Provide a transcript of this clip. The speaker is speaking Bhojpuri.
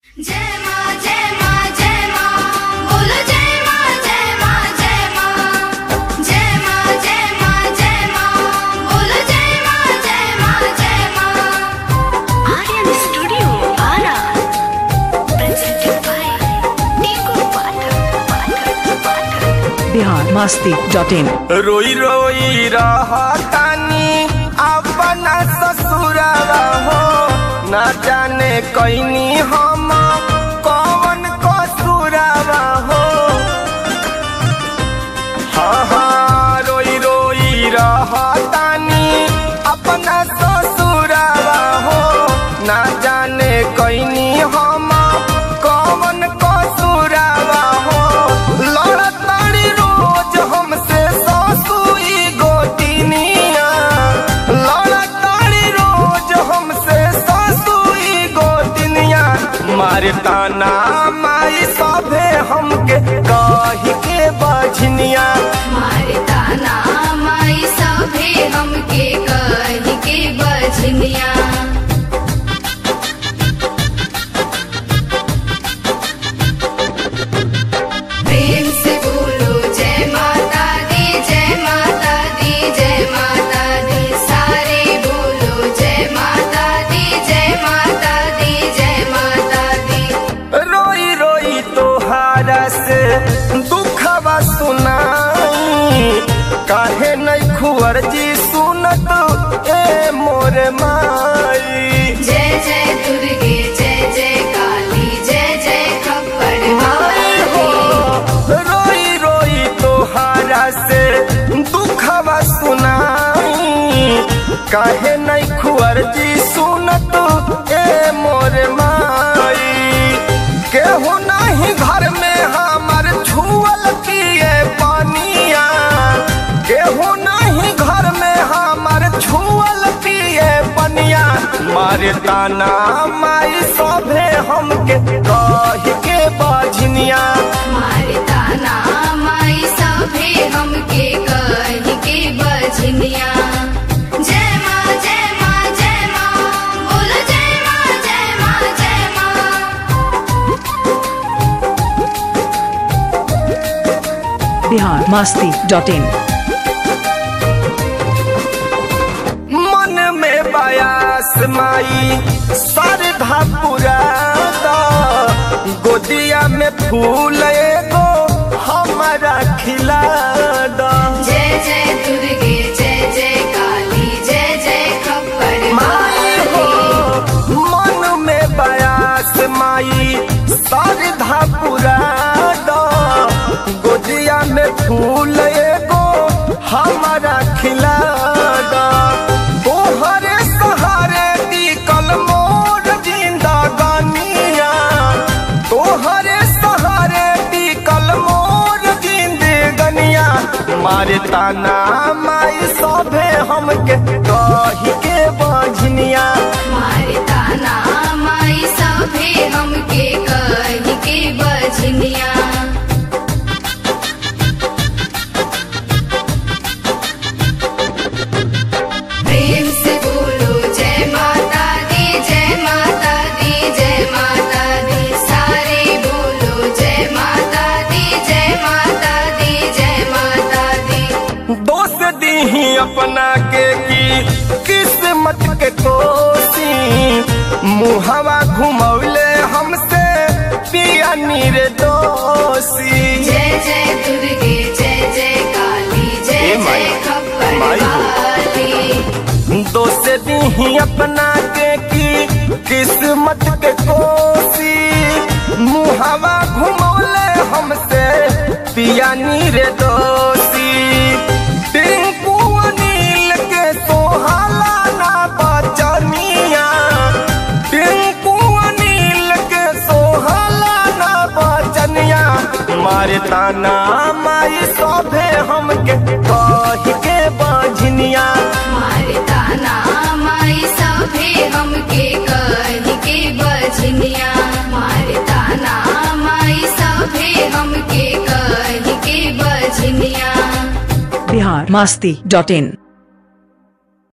जय माँ जय माँ जय माँ बोलो जय माँ जय माँ जय माँ जय माँ जय माँ जय माँ बोलो जय माँ जय माँ जय माँ Aryan Studio, Ara. Presented by Nico Pathak, Pathak, Pathak. Bihar Masti dot in रोई रोई रहतानी अपना ससुरावा हो न जाने कैनी हम कौन कसूरावा हो हाँ हाँ रोई रोई रहतानी अपना ससुरावा हो न जाने कैनी हम कौन कसूरावा हो लड़ताड़ी रोज हमसे ससुई गोतिनिया लड़ताड़ी रोज हमसे ससुई गोतिनिया मारता ना माई सभे हमके कही के बझनिया मारे ताना माई सभे हमके कही के बजनिया प्रेम से बोलो जय माता दी जय माता दी जय माता दी सारे बोलो जय माता दी जय माता दी जय माता दी रोई रोई तोहारा से दुखवा सुनाई काहे नहीं खुअर जी सुनत ए मोर माई जय जय दुर्गे जय जय काली जय जय खप्पड़ माई हो रोई रोई तोहारा से दुखवा सुनाई काहे नहीं खुअर जी सुनत ए मोर माई केहू नहीं घर में हमार छुअल किए पानिया केहू नहीं घर में हमार छुअल पिए पनिया मारे ताना माई सभे हमके कह के बाझनिया मारे ताना माई सभे हमके कही के बजनिया जय माँ जय माँ जय माँ बोलो जय माँ जय माँ जय माँ बिहार मस्ती डॉट इन मन में बयास माई सरधा पुरादा गोदिया में फूल एगो हमारा खिला दा जय जय दुर्गे जय जय काली जय जय खप्पड़ माई हो मन में बयास माई सरधा पुरादा गोदिया में फूल एगो हमारा खिला दा तोहरे सहारे टिकल मोर जिंदा गानिया तोहरे सहारे टिकल मोर जिंदगनिया मारे ताना माई सभे हमके कही के बझनिया मारे ताना माई सभे हमके कही के बजनिया प्रेम से बोलो जय माता दी जय माता दी जय माता दी सारे बोलो जय माता दी जय माता दी जय माता दी दोष दी अपना के की किस्मत के कोसी मुहवा घुमौले हमसे पिया नीर दोषी जय जय दुर्गे जय जय काली जय ए माई, जय खप्पड़ माई हो। वाली दोष दी अपना के की किस्मत के कोसी मुहवा घुमौले हमसे पिया नीर दोषी टिंकू अनिल के सोहाला ना बचनिया टिंकू अनिल के सोहाला ना बचनिया मारे ताना माई सभे हमके कही के बझनिया मारे ताना माई सभे हमके कही के बजनिया मारे ताना माई सभे हमके कही के बजनिया बिहार मस्ती डॉट इन